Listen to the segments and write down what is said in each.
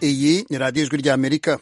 iyi ni radiyo ijwi ry'amerika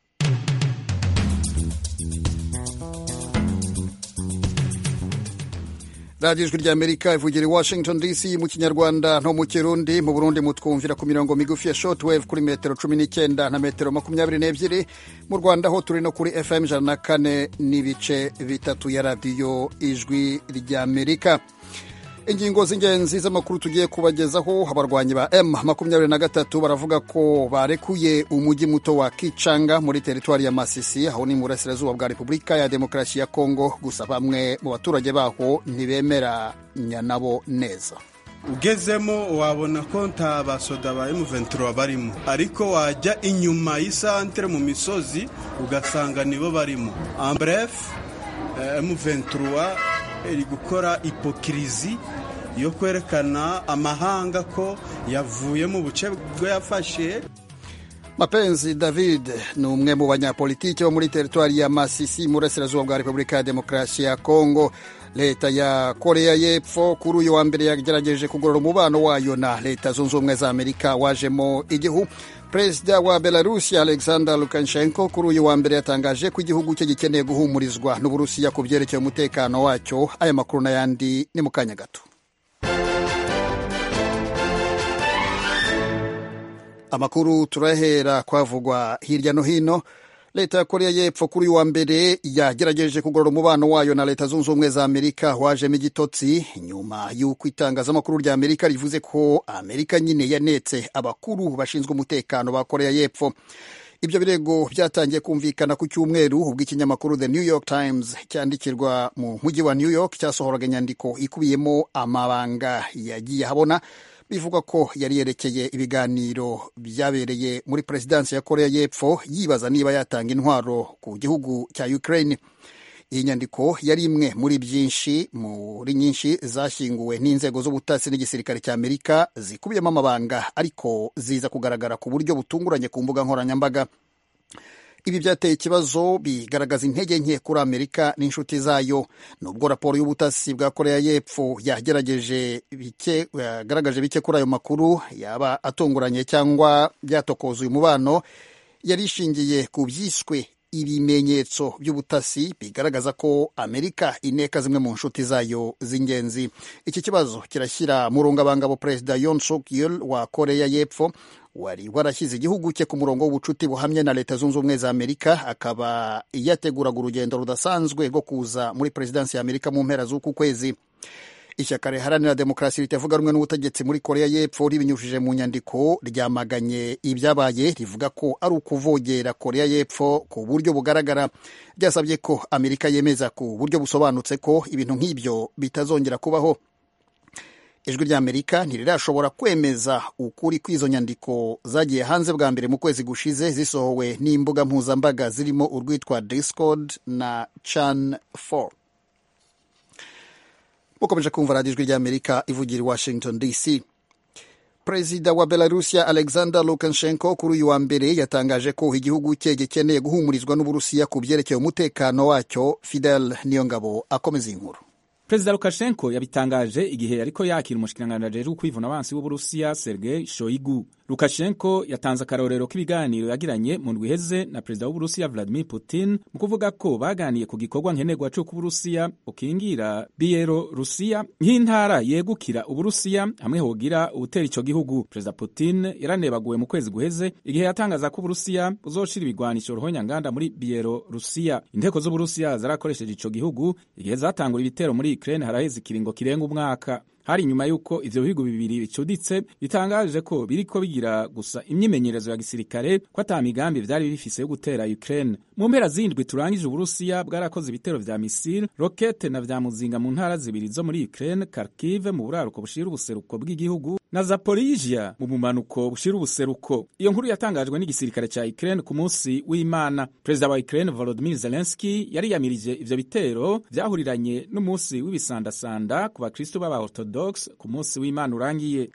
radiyo ijwi ry'amerika ivugira i washington dc mu kinyarwanda no mu kirundi mu burundi mutwumvira ku mirongo migufi ya shortwave kuri metero cumi n'icyenda na metero makumyabiri n'ebyiri mu rwanda ho turi no kuri fm ijana na kane n'ibice bitatu ya radiyo ijwi ry'amerika ingingo z'ingenzi z'amakuru tugiye kubagezaho abarwanyi ba m makumyabiri na gatatu baravuga ko barekuye umujyi muto wa kicanga muri teritwari ya masisi aho ni mu burasirazuba bwa repubulika ya demokarasi ya kongo gusa bamwe mu baturage baho ntibemeranya nabo neza ugezemo wabona ko nta basoda ba M23 barimo ariko wajya inyuma y'isantere mu misozi ugasanga nibo barimo en bref M23 iri gukora ipokirizi yo kwerekana amahanga ko yavuye mu buce bwo yafashe mapenzi david ni umwe mu banyapolitiki bo muri teritwari ya masisi mu burasirazuba bwa repubulika ya demokarasi ya kongo leta ya koreya y'epfo kuri uyu wa mbere yagerageje kugorora umubano wayo na leta zunze ubumwe za amerika wajemo igihu perezida wa belarusi alexander lukashenko kuri uyu wa mbere yatangaje ko igihugu cye gikeneye guhumurizwa n'uburusiya ku byerekeye umutekano wacyo aya makuru n'ayandi ni mu kanya gato amakuru turahera kwavugwa hirya no hino leta ya koreya y'epfo kuri uyu wa mbere yagerageje kugorora umubano wayo na leta zunze ubumwe za amerika wajemo igitotsi nyuma y'uko itangazamakuru rya amerika rivuze ko amerika nyine yanetse abakuru bashinzwe umutekano ba koreya y'epfo ibyo birego byatangiye kumvikana ku cyumweru ubwo ikinyamakuru the new york times cyandikirwa mu mujyi wa new york cyasohoraga inyandiko ikubiyemo amabanga yagiye ahabona bivuga ko yari yerekeye ibiganiro byabereye muri perezidansi ya koreya y'epfo yibaza niba yatanga intwaro ku gihugu cya ukraine iyi nyandiko yari imwe muri byinshi muri nyinshi zashyinguwe n'inzego z'ubutasi n'igisirikare cya amerika zikubiyemo amabanga ariko ziza kugaragara ku buryo butunguranye ku mbuga nkoranyambaga ibi byateye ikibazo bigaragaza intege nke kuri amerika n'inshuti zayo nubwo raporo y'ubutasi bwa koreya y'epfo yagerageje bike yagaragaje bike kuri ayo makuru yaba atunguranye cyangwa byatokoza uyu mubano yari ishingiye ku byiswe ibimenyetso by'ubutasi bigaragaza ko amerika ineka zimwe mu nshuti zayo z'ingenzi iki kibazo kirashyira mu rungabangabo perezida yon suk yul wa koreya y'epfo wari warashyize igihugu cye ku murongo w'ubucuti buhamye na leta zunze ubumwe za amerika akaba yateguraga urugendo rudasanzwe rwo kuza muri perezidansi ya amerika mu mpera z'uku kwezi ishyaka riharanira demokarasi ritavuga rumwe n'ubutegetsi muri koreya y'epfo ribinyujije mu nyandiko ryamaganye ibyabaye rivuga ko ari ukuvogera koreya y'epfo ku buryo bugaragara byasabye ko amerika yemeza ku buryo busobanutse ko ibintu nk'ibyo bitazongera kubaho ijwi ry'amerika ntirirashobora kwemeza ukuri kw'izo nyandiko zagiye hanze bwa mbere mu kwezi gushize zisohowe n'imbuga mpuzambaga zirimo urwitwa discord na chan 4 mukomeje kumva radiyo ijwi ry'amerika ivugira i washington dc perezida wa belarusiya alexander lukashenko kuri uyu wa mbere yatangaje ko igihugu cye gikeneye guhumurizwa n'uburusiya ku byerekeye umutekano wacyo fidel niyongabo akomeza iyi nkuru perezida lukashenko yabitangaje igihe yariko yakira umushikiranganji ajejwe kwivuna abansi w'uburusiya sergei shoigu lukashenko yatanze akarorero k'ibiganiro yagiranye mu ndwi iheze na perezida w'uburusiya vladimir putin mu kuvuga ko baganiye ku gikorwa nkenerwa c'uko uburusiya bukingira biyelorusiya nk'intara yegukira uburusiya hamwe hogira ubutera ico gihugu perezida putin yaranebaguwe mu kwezi guheze igihe yatangaza ko uburusiya buzoshira ibigwanisho ruhonyanganda muri biyelorusiya inteko z'uburusiya zarakoresheje ico gihugu igihe zatangura ibitero muri ukraine haraheze ikiringo kirenga umwaka hari inyuma y'uko ivyo bihugu bibiri bicuditse bitangaje ko biriko bigira gusa imyimenyerezo ya gisirikare ko ata migambi vyari bifise yo gutera Ukraine mu mpera zindwi turangije uburusiya bwarakoze ibitero vya misile rokete na vya muzinga mu ntara zibiri zo muri Ukraine Kharkiv mu buraruko bushira ubuseruko bw'igihugu na Zaporizhia mu bumanuko bushira ubuseruko iyo nkuru yatangajwe n'igisirikare ca Ukraine ku munsi w'Imana perezida wa Ukraine Volodymyr Zelensky yari yamirije ivyo bitero vyahuriranye n'umunsi w'ibisandasanda ku bakristo b'aba Orthodox ku munsi w'Imana urangiye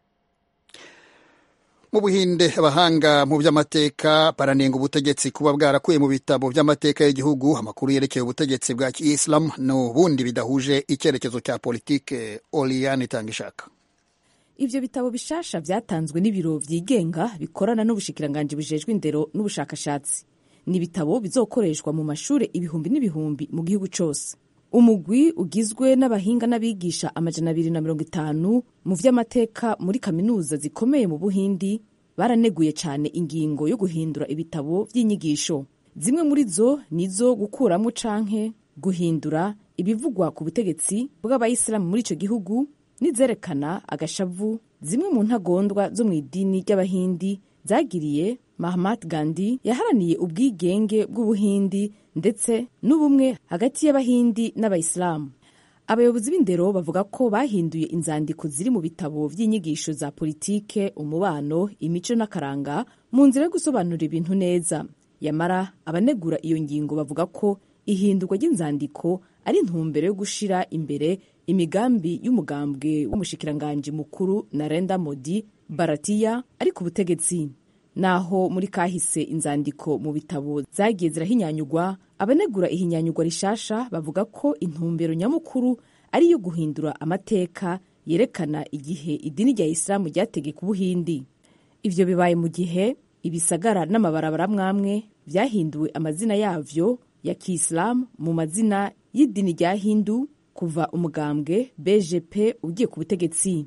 mu buhinde abahanga mu by'amateka baranenga ubutegetsi kuba bwarakuye mu bitabo by'amateka y'igihugu amakuru yerekeye ubutegetsi bwa kiyisilamu n'ubundi bidahuje icyerekezo cya politike oriyani itanga ishaka ivyo bitabo bishasha vyatanzwe n'ibiro vyigenga bikorana n'ubushikiranganji bujejwe indero n'ubushakashatsi ni ibitabo bizokoreshwa mu mashure ibihumbi n'ibihumbi mu gihugu cose umugwi ugizwe n'abahinga n'abigisha amajana abiri na mirongo itanu mu vy'amateka muri kaminuza zikomeye mu buhindi baraneguye cyane ingingo yo guhindura ibitabo vy'inyigisho zimwe muri zo nizo gukuramo canke guhindura ibivugwa ku butegetsi bw'abayisilamu muri ico gihugu n'izerekana agashavu zimwe mu ntagondwa zo mu idini ry'abahindi zagiriye Mahatma Gandhi yaharaniye ubwigenge bw'ubuhindi ndetse n'ubumwe hagati y'abahindi n'abayisilamu abayobozi b'indero bavuga ko bahinduye inzandiko ziri mu bitabo vy'inyigisho za politike umubano imico n'akaranga mu nzira yo gusobanura ibintu neza yamara abanegura iyo ngingo bavuga ko ihindurwa ry'inzandiko ari intumbero yo gushira imbere imigambi y'umugambwe w'umushikiranganji mukuru Narendra Modi Bharatiya ari ku butegetsi naho muri kahise inzandiko mu bitabo zagiye zirahinyanyugwa abanegura ihinyanyugwa rishasha bavuga ko intumbero nyamukuru ari iyo guhindura amateka yerekana igihe idini rya isilamu ryategeka ubuhindi ivyo bibaye mu gihe ibisagara n'amabarabara mwamwe vyahinduwe amazina yavyo ya kiisilamu mu mazina y'idini rya hindu kuva umugambwe bgp ugiye ku butegetsi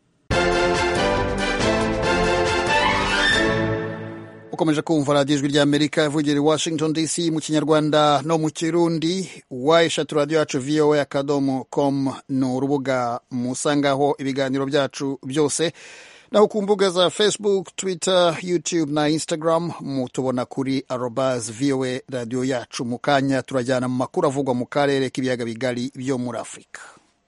ukomeje kumva radiyo ijwi ry'amerika ivugira i washington dc mu kinyarwanda no mu kirundi wa eshatu radiyo yacu voa akadomo com ni urubuga musangaho ibiganiro byacu byose naho ku mbuga za facebook twitter youtube na instagram mutubona kuri arobas voa radiyo yacu mu kanya turajyana mu makuru avugwa mu karere k'ibiyaga bigari byo muri afurika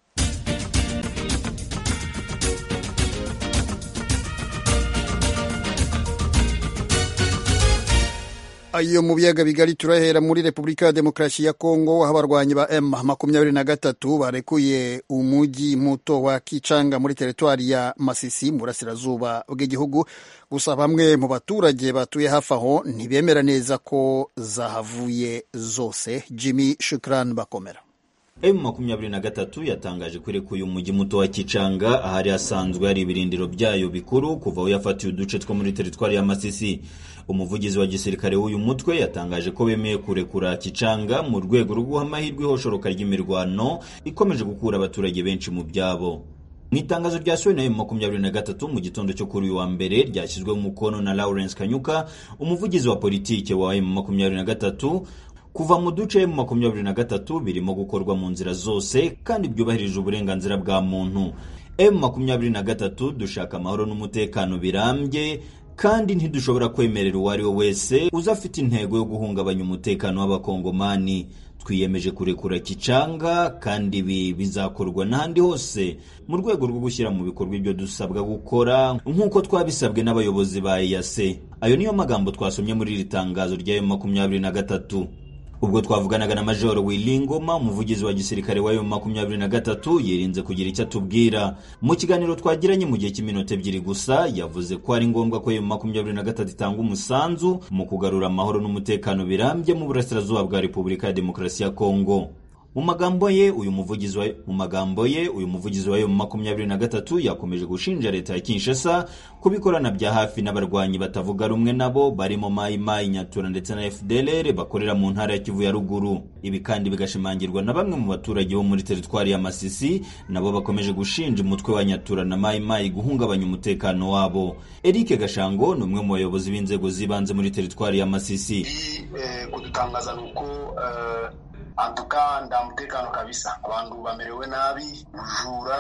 ayo mu biyaga bigari turahera muri repubulika ya demokarasi ya kongo aho abarwanyi ba m makumyabiri na gatatu barekuye umujyi muto wa kicanga muri teritwari ya masisi mu burasirazuba bw'igihugu gusa bamwe mu baturage batuye hafi aho ntibemera neza ko zahavuye zose jimmy shukran bakomera emu makumyabiri na gatatu yatangaje kurekuye umujyi muto wa kicanga ahari hasanzwe hari ibirindiro byayo bikuru kuva aho yafatiye uduce two muri teritwari ya masisi umuvugizi wa gisirikare w'uyu mutwe yatangaje ko bemeye kurekura kicanga mu rwego rwo guha amahirwe ihoshoroka ry'imirwano ikomeje gukura abaturage benshi mu byabo mu itangazo ryasohowe na emu makumyabiri na gatatu mu gitondo cyo kuri uyu wa mbere ryashyizweho umukono na lawrence kanyuka umuvugizi wa politike wa emu makumyabiri na gatatu kuva mu duce mu makumyabiri na gatatu birimo gukorwa mu nzira zose kandi byubahirije uburenganzira bwa muntu emu makumyabiri na gatatu dushaka amahoro n'umutekano birambye kandi ntidushobora kwemerera uwo ari we wese uza afite intego yo guhungabanya umutekano w'abakongomani twiyemeje kurekura kicanga kandi ibi bizakorwa n'ahandi hose mu rwego rwo gushyira mu bikorwa ibyo dusabwa gukora nk'uko twabisabwe n'abayobozi ba eyase ayo niyo magambo twasomye muri iri tangazo rya emu makumyabiri na gatatu ubwo twavuganaga na majoro wilingoma umuvugizi wa gisirikare wa makumyabiri na gatatu yirinze kugira icyo atubwira mu kiganiro twagiranye mu gihe cy'iminota ebyiri gusa yavuze ko ari ngombwa ko makumyabiri na gatatu itanga umusanzu mu kugarura amahoro n'umutekano birambye mu burasirazuba bwa repubulika ya demokarasi ya kongo mu magambo ye uyu muvugizi wa mu magambo ye uyu muvugizi wa yo makumyabiri na gatatu yakomeje gushinja leta ya Kinshasa kubikorana bya hafi n'abarwanyi batavuga rumwe nabo barimo Mai Mai Nyatura ndetse na FDLR bakorera mu ntara ya Kivu ya ruguru ibi kandi bigashimangirwa na bamwe mu baturage bo muri teritwari ya Masisi nabo bakomeje gushinja umutwe wa Nyatura na Mai Mai guhungabanya umutekano wabo Eric Gashango ni umwe mu bayobozi b'inzego z'ibanze muri teritwari ya Masisi eh, kudutangaza nuko uh... antuka nda mutekano kabisa abantu bamerewe nabi ubujura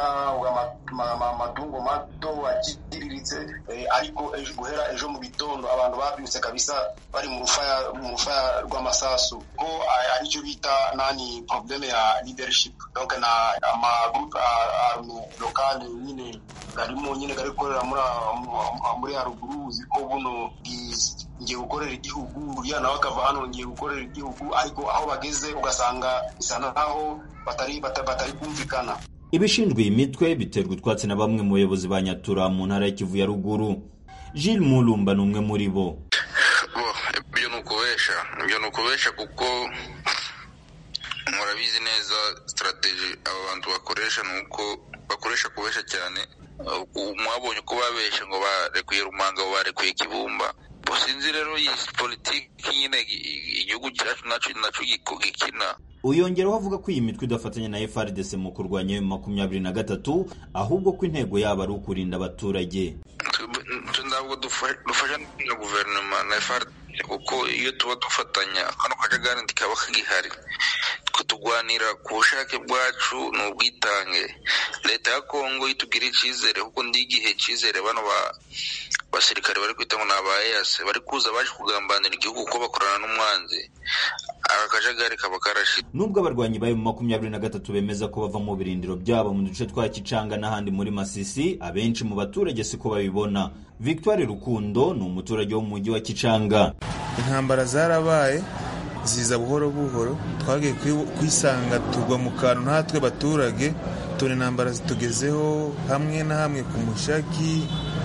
amatungo mato akiriritse ariko guhera ejo mu gitondo abantu babyutse kabisa bari mu rufaya rw'amasasu ko aricyo bita nani probleme ya leadership donc na amagroupe arme lokale nyine garimo nyine gari gukorera muri haruguru uzi ko buno ngiye gukorera igihugu uriya nawe akava hano ngiye gukorera igihugu ariko aho bageze ugasanga bisa naho batari batari kumvikana ibishinzwe iyi mitwe biterwa utwatsi na bamwe mu bayobozi ba nyatura mu ntara ya kivu ya ruguru Gilles Mulumba ni umwe muri bo ibyo ni ukubesha ibyo ni ukubesha kuko murabizi neza sitarateji aba bantu bakoresha ni uko bakoresha kubesha cyane mwabonye uko babeshe ngo barekuye rumanga ngo barekuye kibumba sinzi rero iyi politiki nyine igihugu cyacu naco naco gikina uyongeraho avuga ko iyi mitwe idafatanya na FRDC mu kurwanya ayo makumyabiri na gatatu ahubwo ko intego yabo ari ukurinda abaturage ntabwo dufasha na guverinoma na FRDC kuko iyo tuba dufatanya kano kajagari ntikaba kagihari kutugwanira ku bushake bwacu ni ubwitange leta ya kongo itubwira icyizere kuko ndi igihe cyizere bano basirikare bari kwita ngo ni aba eyase bari kuza baje kugambanira igihugu kuko bakorana n'umwanzi aka kajagari kaba karashira nubwo abarwanyi bayo mu makumyabiri na gatatu bemeza ko bava mu birindiro byabo mu duce twa kicanga n'ahandi muri masisi abenshi mu baturage siko babibona victoire rukundo ni umuturage wo mu mujyi wa kicanga intambara zarabaye ziza buhoro buhoro twagiye kwisanga tugwa mu kantu natwe baturage tubona intambara zitugezeho hamwe na hamwe ku mushaki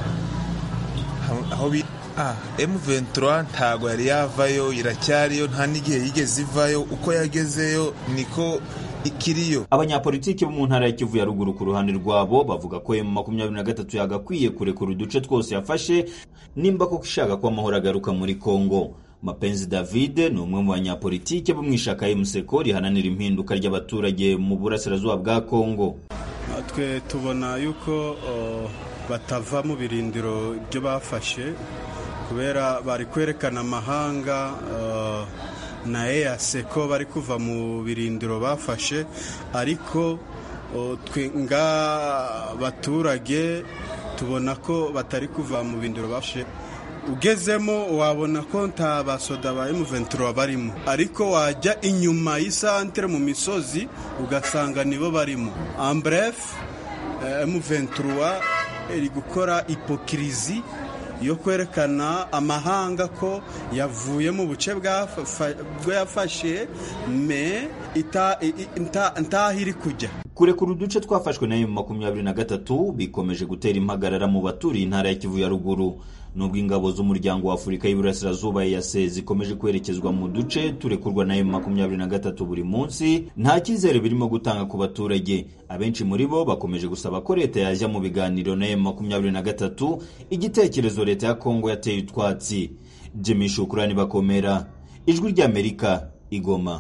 aho ah, M23 ntago yari yavayo iracyariyo nta n'igihe yigeze ivayo uko yagezeyo niko ikiriyo abanyapolitiki bo mu ntara ya kivu ya ruguru ku ruhande rwabo bavuga ko emu makumyabiri na gatatu yagakwiye kurekura uduce twose yafashe nimba koko ishaka ko amahoro agaruka muri kongo mapenzi david ni umwe mu banyapolitiki bo mu ishaka emuseko rihananira impinduka ry'abaturage mu burasirazuba bwa kongo twe tubona yuko batava mu birindiro ibyo bafashe kubera bari kwerekana amahanga na eyase ko bari kuva mu birindiro bafashe ariko twe baturage tubona ko batari kuva mu birindiro bafashe ugezemo wabona ko nta basoda ba M23 barimo ariko wajya inyuma y'isantere mu misozi ugasanga nibo barimo en bref M23 iri gukora hipokirizi yo kwerekana amahanga ko yavuye mu buce bwo yafashe me ntaho iri kujya kurekura uduce twafashwe na makumyabiri na gatatu bikomeje gutera impagarara mu baturiye intara ya kivu ya ruguru nubwo ingabo z'umuryango wa afurika y'iburasirazuba EAC zikomeje kwerekezwa mu duce turekurwa na makumyabiri na gatatu buri munsi nta cyizere birimo gutanga ku baturage abenshi muri bo bakomeje gusaba ko leta yajya mu biganiro na makumyabiri na gatatu igitekerezo leta ya kongo yateye utwatsi jimmy shukurani bakomera ijwi ry'amerika igoma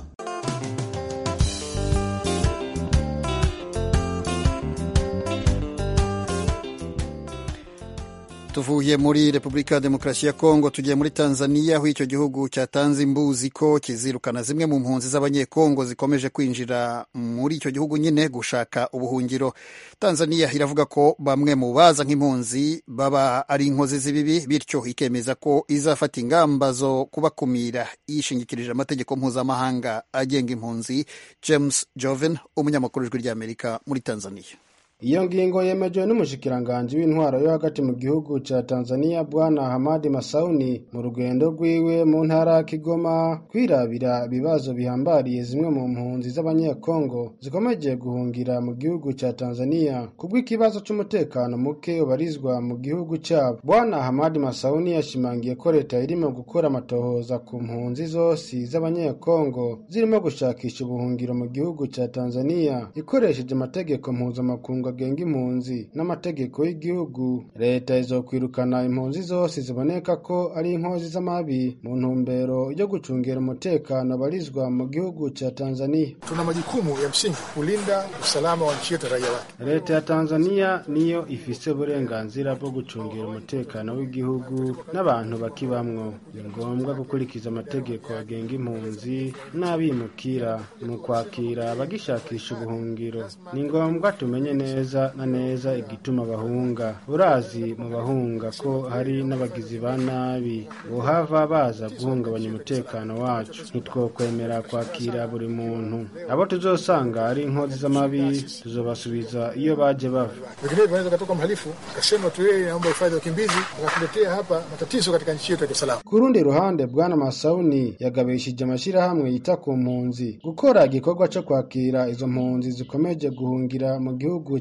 tuvuye muri repubulika ya demokarasi ya kongo tugiye muri tanzania aho icyo gihugu cyatanze imbuzi ko kizirukana zimwe mu mpunzi z'abanyekongo zikomeje kwinjira muri icyo gihugu nyine gushaka ubuhungiro tanzania iravuga ko bamwe mu baza nk'impunzi baba ari inkozi z'ibibi bityo ikemeza ko izafata ingamba zo kubakumira yishingikirije amategeko mpuzamahanga agenga impunzi james joven umunyamakuru w'ijwi ry'amerika muri tanzania iyo ngingo yemejwe n'umushikiranganji w'intwaro yo hagati mu gihugu ca Tanzania bwana Hamadi Masauni mu rugendo rwiwe mu ntara ya Kigoma kwirabira ibibazo bihambariye zimwe mu mpunzi z'abanyekongo zikomeje guhungira mu gihugu ca Tanzania kubw'ikibazo c'umutekano muke ubarizwa mu gihugu cabo bwana Hamadi Masauni yashimangiye ko leta irimo gukora amatohoza ku mpunzi zose z'abanyekongo zirimo gushakisha ubuhungiro mu gihugu ca Tanzania ikoresheje amategeko mpuzamakungu agenga impunzi n'amategeko y'igihugu leta izokwirukana impunzi zose ziboneka ko ari inkozi z'amabi mu ntumbero yo gucungira umutekano barizwa mu gihugu cha Tanzania. Tuna majukumu ya msingi kulinda usalama wa nchi yetu raia wake. Leta ya Tanzania niyo ifise uburenganzira bwo gucungira umutekano w'igihugu n'abantu bakibamwo. Ni ngombwa gukurikiza amategeko agenga impunzi n'abimukira mu kwakira abagishakisha ubuhungiro. Ni ngombwa tumenye neza neza na neza igituma bahunga urazi mu bahunga ko hari n'abagizi ba nabi bohava baza guhungabanya umutekano wacu ntitwokwemera kwakira buri muntu abo tuzosanga ari inkozi z'amabi tuzobasubiza iyo baje bava vinginevyo wanaweza katoka mhalifu akasema tu yeye naomba hifadhi ya wakimbizi akatuletea hapa matatizo katika nchi yetu ya Dar ku rundi ruhande bwana Masauni yagabishije amashyirahamwe yita ku mpunzi gukora igikorwa cyo kwakira izo mpunzi zikomeje guhungira mu gihugu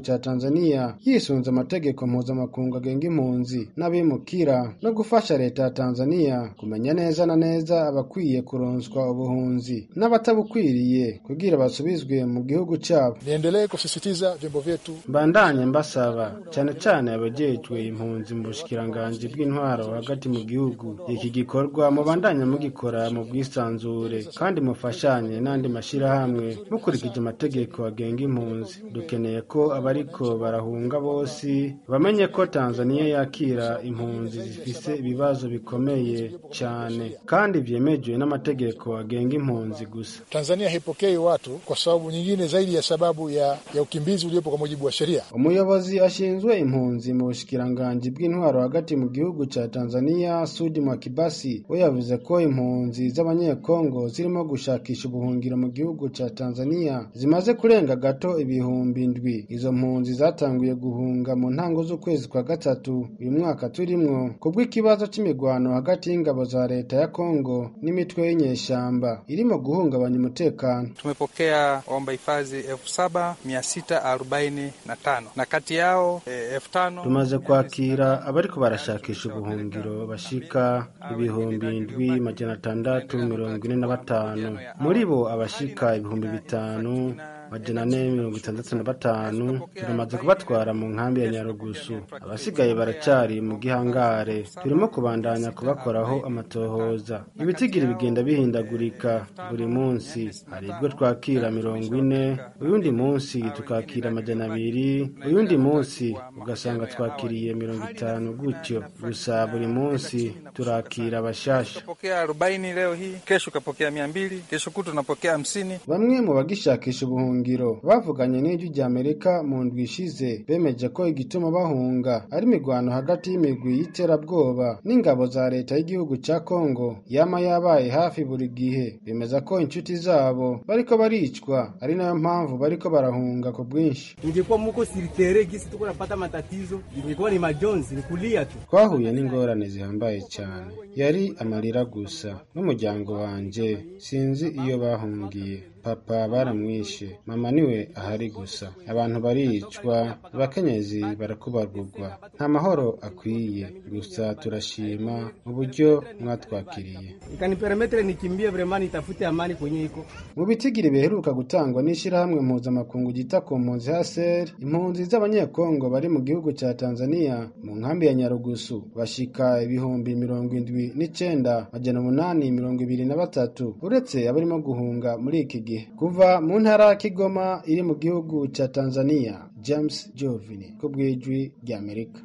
ca tanzania yisunze amategeko mpuzamakungu agenga impunzi n'abimukira no gufasha leta ya tanzania kumenya neza na neza abakwiye kuronswa ubuhunzi n'abatabukwiriye kugira basubizwe mu gihugu cabo Niendelee kusisitiza vyombo vyetu mbandanye mbasaba cyane cyane abajejwe impunzi mu bushikiranganji bw'intwaro hagati mu gihugu iki gikorwa mubandanye mugikora mu bwisanzure kandi mufashanye n'andi mashirahamwe mukurikije amategeko agenga impunzi dukeneye ko abariko barahunga bose bamenye ko tanzaniya yakira impunzi zifise ibibazo bikomeye cyane kandi vyemejwe n'amategeko agenga impunzi gusa Tanzania haipokei watu kwa sababu nyingine zaidi ya sababu ya, ya ukimbizi uliopo kwa mujibu wa sheria. umuyobozi ashinzwe impunzi mu bushikiranganji bw'intwaro hagati mu gihugu ca tanzania sudi mwakibasi we yavuze ko impunzi z'abanyekongo zirimo gushakisha ubuhungiro mu gihugu ca tanzania zimaze kurenga gato ibihumbi ndwi izo mpunzi zatanguye guhunga mu ntango z'ukwezi kwa gatatu uyu mwaka turimwo kubw'ikibazo c'imigwano hagati y'ingabo za leta ya kongo n'imitwe y'inyeshamba irimo guhungabanya umutekano Tumepokea waomba hifadhi elfu saba mia sita arobaini na tano na kati yao eh, elfu tano tumaze kwakira abariko barashakisha ubuhungiro bashika ibihumbi ndwi majana atandatu mirongo ine na batanu muri bo abashika ibihumbi bitanu majana ane mirongo itandatu na batanu turamaze kubatwara mu nkambi ya nyarugusu abasigaye baracari mu gihangare turimo kubandanya kubakoraho amatohoza ibitigiri bigenda bihindagurika buri munsi hari ibwo twakira mirongo ine uyundi munsi tukakira amajana abiri uyundi munsi ugasanga twakiriye mirongo itanu gutyo gusa buri munsi turakira abashasha pokea arobaini leo hii, kesho ukapokea mia mbili, kesho kutu unapokea hamsini. bamwe mu bagishakisha ubuhungiro bavuganye n'ijwi rya amerika mu ndwi ishize bemeje ko igituma bahunga ari imigwano hagati y'imigwi y'iterabwoba n'ingabo za leta y'igihugu ca kongo yama yabaye hafi buri gihe bemeza ko inshuti zabo bariko baricwa ari nayo mpamvu bariko barahunga ku bwinshi ingekuwa muko siritere gisi tuko napata matatizo ingekuwa ni majonzi ni kulia tu twahuye n'ingorane zihambaye cyane yari amarira gusa n'umuryango wanje sinzi iyo bahungiye papa baramwishe mama niwe ahari gusa abantu baricwa abakenyezi barakubarwurwa nta mahoro akwiye gusa turashima uburyo mwatwakiriye ikaniperemetere nikimbie vrema nitafute amani kwenye iko mu bitigiri biheruka gutangwa n'ishyirahamwe mpuzamakungu ryita ku mpunzi haser impunzi z'abanyekongo bari mu gihugu cya tanzania mu nkambi ya nyarugusu bashika ibihumbi mirongo indwi n'icenda majana umunani mirongo ibiri na batatu uretse abarimo guhunga muri iki gihe kuva mu ntara ya kigoma iri mu gihugu cya tanzania james jovini ku bw'ijwi ry'amerika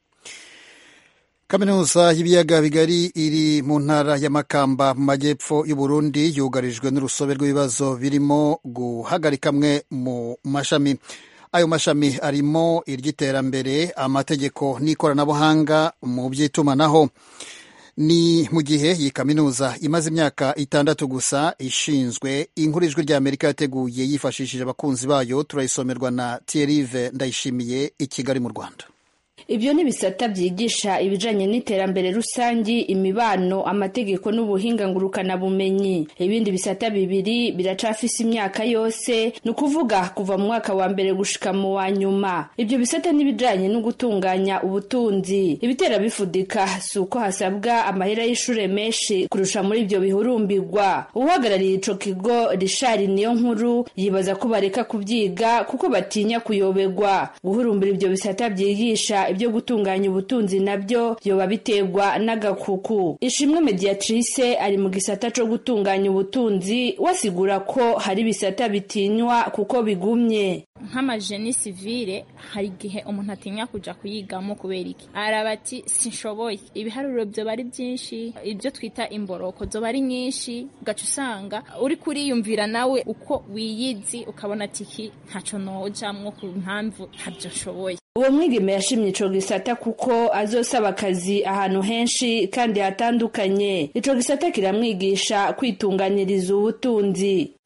kaminuza y'ibiyaga bigari iri mu ntara ya makamba mu majyepfo y'uburundi yugarijwe n'urusobe rw'ibibazo birimo guhagarika amwe mu mashami ayo mashami arimo iry'iterambere amategeko n'ikoranabuhanga mu by'itumanaho ni mu gihe iyi kaminuza imaze imyaka itandatu gusa ishinzwe inkuru ijwi ry'amerika yateguye yifashishije abakunzi bayo turayisomerwa na tiyerive ndayishimiye i kigali mu rwanda ibyo ni ibisata byigisha ibijanye n'iterambere rusangi imibano amategeko n'ubuhinga ngurukanabumenyi ibindi bisata bibiri biracafise imyaka yose ni ukuvuga kuva mu mwaka wa mbere gushika mu wa nyuma ibyo bisata n'ibijanye no gutunganya ubutunzi ibitera bifudika si uko hasabwa amahera y'ishure menshi kurusha muri ibyo bihurumbirwa uhagarariye ico kigo rishari niyo nkuru yibaza ko bareka kubyiga kuko batinya kuyoberwa guhurumbira ibyo bisata byigisha ibyo gutunganya ubutunzi nabyo byoba biterwa n'agakuku ishimwe mediatrice ari mu gisata co gutunganya ubutunzi wasigura ko hari ibisata bitinywa kuko bigumye nk'amajeni sivile hari igihe umuntu atinya kuja kuyigamo kubera iki araba ati sinshoboye ibiharuro byoba ari byinshi ibyo twita imboroko zoba ari nyinshi ugaca usanga uri kuriyumvira nawe uko wiyizi ukabona ati iki ntaco nojamwo ku mpamvu ntabyo nshoboye uwo mwigeme yashimye ico gisata kuko azosaba akazi ahantu henshi kandi hatandukanye ico gisata kiramwigisha kwitunganiriza ubutunzi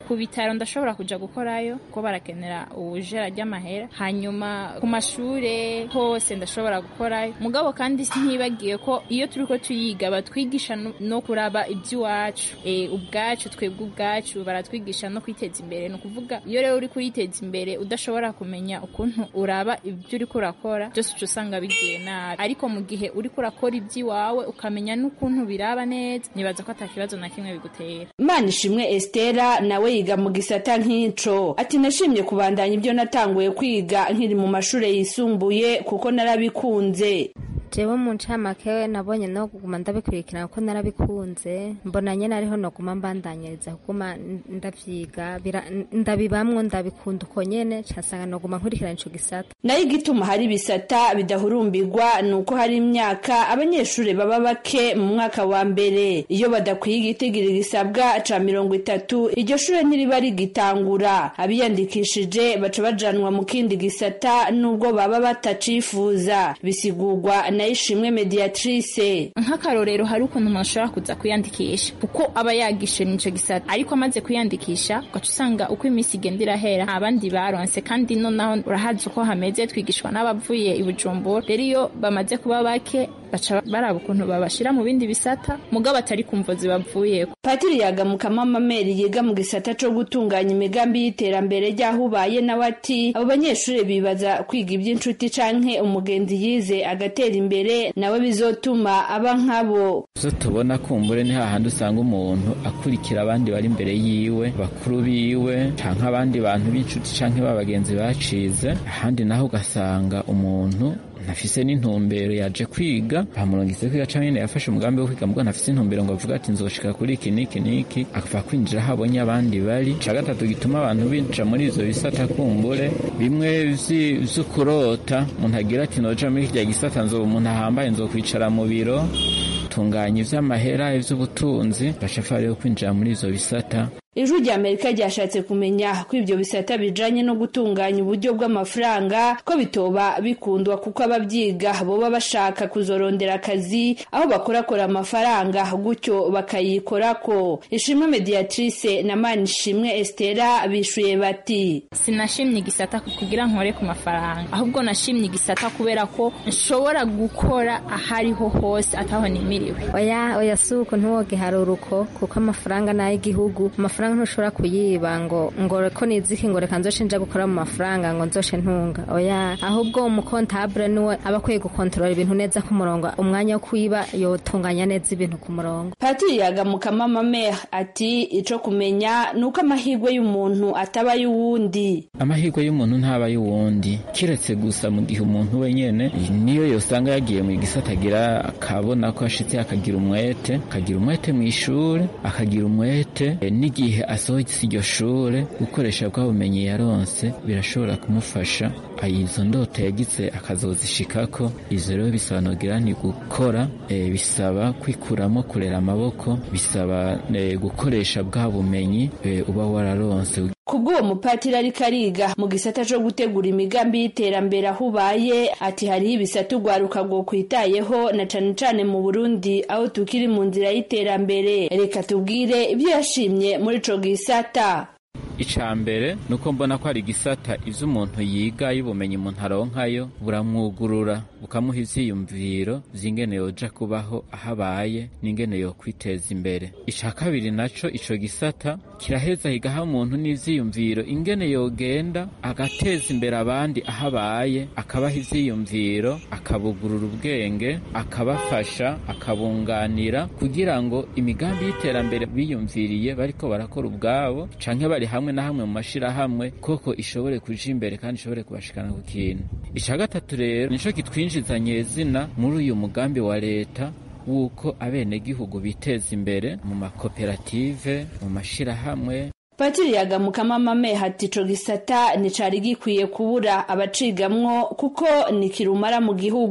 ku bitaro ndashobora kuja gukorayo kuko barakenera ubujera ry'amahera hanyuma ku mashure hose ndashobora gukorayo mugabo kandi ntibagiye ko iyo turiko tuyiga batwigisha no- no kuraba iby'iwacu e, ubwacu twebwe ubwacu baratwigisha no kwiteza imbere ni ukuvuga iyo rero uri kuyiteza imbere udashobora kumenya ukuntu uraba ibyo uriko urakora byose uca usanga bigiye nabi ariko mu gihe uriko urakora iby'iwawe ukamenya n'ukuntu biraba neza nibaza ko ata kibazo na kimwe bigutera Manishimwe Estera nawe yiga mu gisata nk'ico ati nashimye kubandanya ibyo natanguye kwiga nkiri mu mashure yisumbuye kuko narabikunze jewe mu ncamake nabonye no kuguma ndabikurikirana kuko narabikunze mbona nyene ariho noguma mbandanyiriza kuguma ndavyiga bira- ndabibamwo ndabikunda uko nyene casanga noguma nkurikirana ico gisata nayo igituma hari ibisata bidahurumbirwa ni uko hari imyaka abanyeshuri baba bake mu mwaka wa mbere iyo badakwiye igitigiri gisabwa ca mirongo itatu iryo shure ntiriba rigitangura abiyandikishije baca bajanwa mu kindi gisata nubwo baba batacifuza bisigurwa na ishimwe mediatrice nk'akarorero hari ukuntu umuntu ashobora kuza kwiyandikisha kuko aba yagishe mu ico gisata ariko amaze kwiyandikisha ugaca usanga uko iminsi igenda irahera abandi baronse kandi nonaho urahazi uko hameze twigishwa n'abavuye i bujumbura rero iyo bamaze kuba bake baca baraba ukuntu babashira mu bindi bisata mugabo atari ku mvo zibavuyeko patiri yagamuka mama meri yiga mu gisata co gutunganya imigambi y'iterambere ry'aho ubaye nawe ati abo banyeshuri bibaza kwiga iby'inshuti canke umugenzi yize agatera imbere nawe bizotuma aba nkabo zo tubona kumbure ni hahandi usanga umuntu akurikira abandi bari imbere yiwe bakuru biwe canke abandi bantu b'inshuti canke b'abagenzi bacize ahandi naho ugasanga umuntu ntafise n'intumbero yaje kwiga bamurungitse kwiga canke nyene yafashe umugambi wo kwiga mugabo ntafise intumbero ngo avuga ati nzoshika kuri iki n'iki n'iki akava kwinjira aho abonye abandi bari ca gatatu gituma abantu binjira muri ivyo bisata kumbure bimwe vyi- vy'ukurota umuntu agira ati noja muri kirya gisata nzoba umuntu ahambaye nzokwicara mu biro tunganya ivy'amahera ivy'ubutunzi bashaka rero kwinjira muri ivyo bisata ijwi rya amerika ryashatse kumenya ko ibyo bisata bijanye no gutunganya uburyo bw'amafaranga ko bitoba bikundwa kuko ababyiga boba bashaka kuzorondera akazi aho bakorakora amafaranga gutyo bakayikorako ishimwe mediatrice na manishimwe estera bishuye bati sinashimye igisata kugira nkore ku mafaranga ahubwo nashimye igisata kubera ko nshobora gukora ahariho hose ataho nimiriwe oya oya si uko ntiwogiharura uko kuko amafaranga ni ay'igihugu amafaranga ntushobora kuyiba ngo ngo ko niziki ngo reka nzoshe nja gukora mu mafaranga ngo nzoshe ntunga oya ahubwo umukontabure niwe aba akwiye gukontorora ibintu neza ku murongo umwanya wo kwiba yotunganya neza ibintu ku murongo patiri yagamuka mama mere ati ico kumenya ni uko amahirwe y'umuntu ataba ay'uwundi amahirwe y'umuntu ntaba y'uwundi kiretse gusa mu gihe umuntu wenyene niyo yosanga yagiye mu gisata agira akabona ko ashitse akagira umwete akagira umwete mu ishure akagira umwete eh, n'igihe asohotse iryo shure gukoresha bwa bumenyi yaronse birashobora kumufasha izo ndoto yagize akazozishikako izo rero bisobanukira ni gukora eh, bisaba kwikuramo kurera amaboko bisaba eh, gukoresha bwa bumenyi eh, uba wararonse kubw'uwo mupatiri ariko ariga mu gisata co gutegura imigambi y'iterambere aho ubaye ati hariho ibisata urwaruka rwo kwitayeho na cane cane mu burundi aho tukiri mu nzira y'iterambere reka tubwire ibyo yashimye muri ico gisata ica mbere ni uko mbona ko hari igisata ivyo umuntu yiga y'ubumenyi umuntu aronkayo buramwugurura bukamuha ivyiyumviro vy'ingene yoja kubaho aho abaye n'ingene yokwiteza imbere ica kabiri naco ico gisata kiraheza higaha umuntu n'ivyiyumviro ingene yogenda agateza imbere abandi aho abaye akabaha ivyiyumviro akabugurura ubwenge akabafasha akabunganira kugira ngo imigambi y'iterambere biyumviriye bariko barakora ubwabo canke bari hamwe na hamwe mu mashirahamwe koko ishobore kuja imbere kandi ishobore kubashikana ku kintu ica gatatu rero nico kitwinjiza nyezina muri uyu mugambi wa leta wuko abenegihugu biteza imbere mu makoperative mu mashirahamwe patiri yagamuka mama me hati ico gisata nticari gikwiye kubura abacigamwo kuko ni kirumara mu gihugu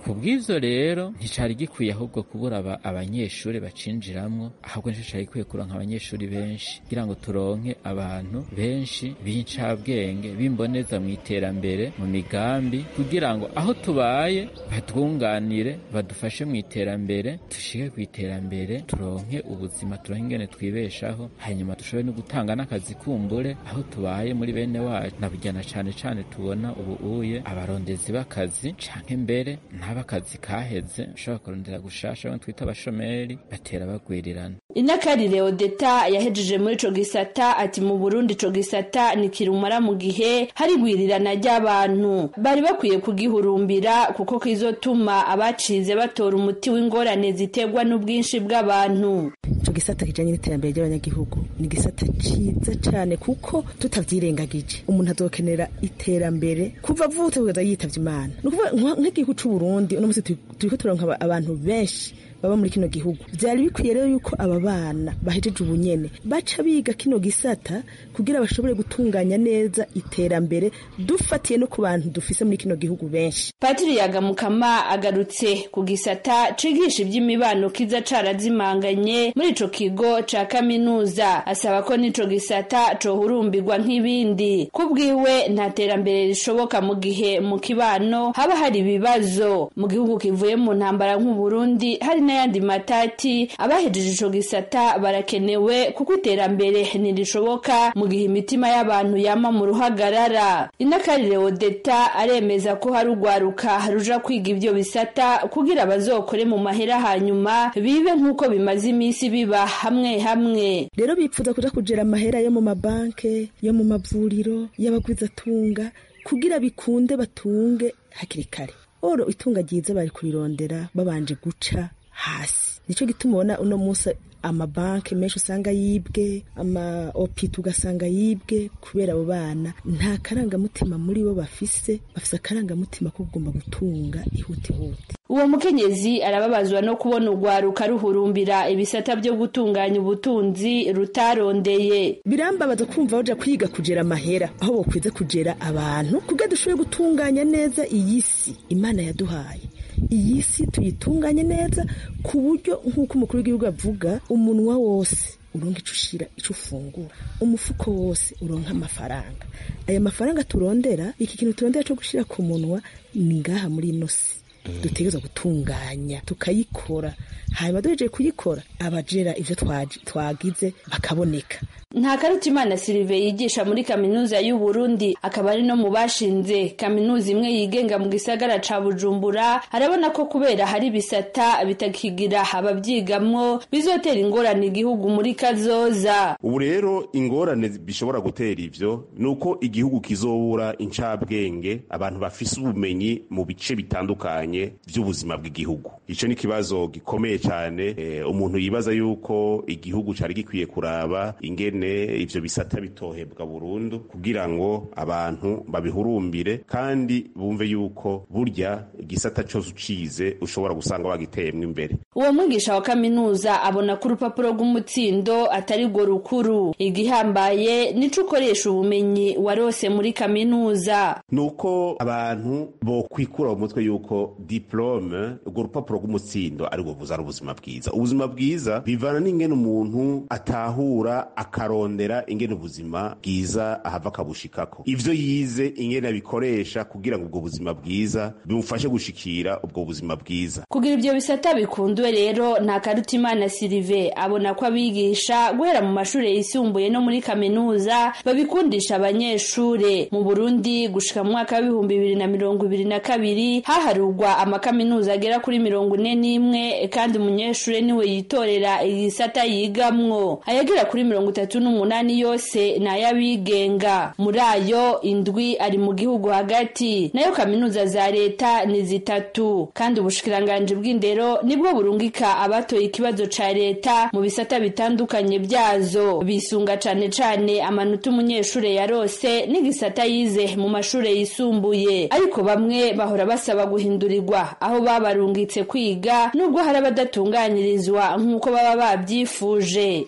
ku bw'ivyo rero nticari gikwiye ahubwo kubura aba, abanyeshuri bacinjiramwo ahubwo nico cari gikwiye kuronka abanyeshuri benshi kugira ngo turonke abantu benshi b'incabwenge b'imboneza mu iterambere mu migambi kugira ngo aho tubaye batwunganire badufashe mu iterambere dushike ku iterambere turonke ubuzima turonke ingene twibeshaho hanyuma dushobore no gutanga n'akazi kumbure aho tubaye muri bene wacu nabujyana cane cane tubona ubu uye abarondezi b'akazi canke mbere n'abakazi kaheze ushobora kurondera gushasha abo twita abashomeri batera bagwirirana inakarire odeta yahejeje muri ico gisata ati mu burundi ico gisata ni kirumara mu gihe hari gwirirana ry'abantu bari bakwiye kugihurumbira kuko kizotuma abacize batora umuti w'ingorane ziterwa n'ubwinshi bw'abantu ico gisata kijanye n'iterambere ry'abanyagihugu ni igisata ciza cane kuko tutavyirengagije umuntu azokenera iterambere kuva avutse kugeza yitavye imana ni ukuvuga nk'igihugu c'uburundi uno musi turiko turonka abantu benshi baba muri kino gihugu byari bikwiye rero yuko aba bana bahejeje ubunyene baca biga kino gisata kugira bashobore gutunganya neza iterambere dufatiye no ku bantu dufise muri kino gihugu benshi patiri yagamukama agarutse ku gisata cigisha iby'imibano kiza carazimanganye muri ico kigo ca kaminuza asaba ko n'ico gisata cohurumbirwa nk'ibindi ku bwiwe nta terambere rishoboka mu gihe mu kibano haba hari ibibazo mu gihugu kivuye mu ntambara nk'uburundi hari n'ayandi matati abahejeje ico gisata barakenewe kuko iterambere ntirishoboka mu gihe imitima y'abantu yama mu ruhagarara inakarire odeta aremeza ko hari urwaruka ruja kwiga ivyo bisata kugira bazokore mu mahera hanyuma bibe nk'uko bimaze iminsi biba hamwe hamwe rero bipfuza kuja kujera amahera yo mu mabanke yo mu mavuriro y'abagwizatunga kugira bikunde batunge hakiri kare oro itunga ryiza bari kurirondera babanje guca hasi nico gituma ubona uno munsi amabanki menshi usanga yibwe ama opita ugasanga yibwe kubera abo bana nta karangamutima muri bo bafise bafise akarangamutima ko kugomba gutunga ihutihuti uwo mukenyezi arababazwa no kubona urwaruka ruhurumbira ibisata byo gutunganya ubutunzi rutarondeye birambabaza kumva baja kwiga kugera amahera aho bokwiza kugera abantu kugira dushobore gutunganya neza iyi si imana yaduhaye iyi si tuyitunganye neza ku buryo nk'uko umukuru w'igihugu avuga umunwa wose uronka ico ushira ico ufungura umufuko wose uronka amafaranga aya mafaranga turondera iki kintu turondera co gushira ku munwa ni ngaha muri ino si dutegereza gutunganya tukayikora hanyuma duhejeje kuyikora abajera ivyo twagize bakaboneka nta karutimana silive yigisha muri kaminuza y'u Burundi akaba ari no mu bashinze kaminuza imwe yigenga mu gisagara ca Bujumbura arabona ko kubera hari bisata bitakigira ababyigamwo bizotera ingorane igihugu muri kazoza ubu rero ingorane bishobora gutera ivyo nuko igihugu kizobura incabwenge abantu bafise ubumenyi mu bice bitandukanye by'ubuzima bw'igihugu ico ni kibazo gikomeye cyane e, umuntu yibaza yuko igihugu cari gikwiye kuraba ingene ivyo bisata bitohebwa burundu kugira ngo abantu babihurumbire kandi bumve yuko burya igisata cyose ucize ushobora gusanga wagiteyemwo imbere uwo mwigisha wa kaminuza abona ko urupapuro rw'umutsindo atari rwo rukuru igihambaye nico ukoresha ubumenyi warose muri kaminuza nuko abantu bo kwikura mu mutwe yuko diplome urwo rupapuro rw'umutsindo ari rwo buzana ubuzima bwiza ubuzima bwiza bivana n'ingene umuntu atahura akarondera ingene ubuzima bwiza ahava akabushikako ivyo yize ingene abikoresha kugira ngo ubwo buzima bwiza bimufashe gushikira ubwo buzima bwiza kugira ivyo bisata bikundwe rero nta karutimana silive abona ko abigisha guhera mu mashuri yisumbuye no muri kaminuza babikundisha abanyeshure mu burundi gushika mu mwaka w'ibihumbi bibiri na mirongo ibiri na kabiri haharurwa amakaminuza agera kuri mirongo ine n'imwe kandi umunyeshure niwe yitorera igisata yigamwo ayagera kuri mirongo itatu n'umunani yose ni ay'abigenga muri ayo indwi ari mu gihugu hagati nayo kaminuza za leta ni zitatu kandi ubushikiranganji bw'indero nibwo burungika abatoye ikibazo ca leta mu bisata bitandukanye byazo bisunga cane cane amanota umunyeshure yarose n'igisata yize mu mashure yisumbuye ariko bamwe bahora basaba guhindurirwa aho babarungitse kwiga nubwo hari abadatunganirizwa nk'uko baba bavyifuje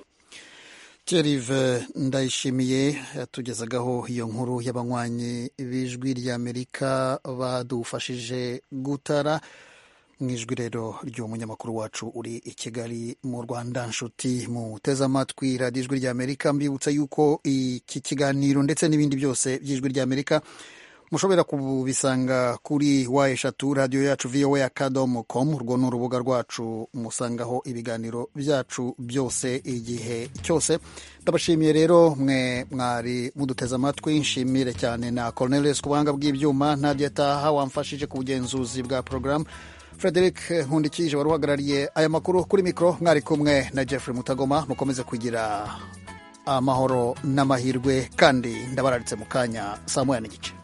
Jerive ndayishimiye yatugezagaho iyo nkuru y'abanywanyi b'ijwi ry'Amerika badufashije gutara mu ijwi rero ry'umunyamakuru wacu uri i kigali mu rwanda nshuti muteze amatwi radiyo ijwi ry'amerika mbibutsa yuko iki kiganiro ndetse n'ibindi byose by'ijwi ry'amerika mushobora kubisanga kuri wa eshatu radiyo yacu voa akadomo com urwo ni urubuga rwacu musangaho ibiganiro byacu byose igihe cyose ndabashimiye rero mwe mwari muduteze amatwi nshimire cyane na cornelius ku buhanga bw'ibyuma ntadia taha wamfashije ku bugenzuzi bwa porogaramu frederic nkundikije wari uhagarariye aya makuru kuri mikoro mwari kumwe na jeffrey mutagoma mukomeze kugira amahoro n'amahirwe kandi ndabararitse mu kanya saa moya n'igice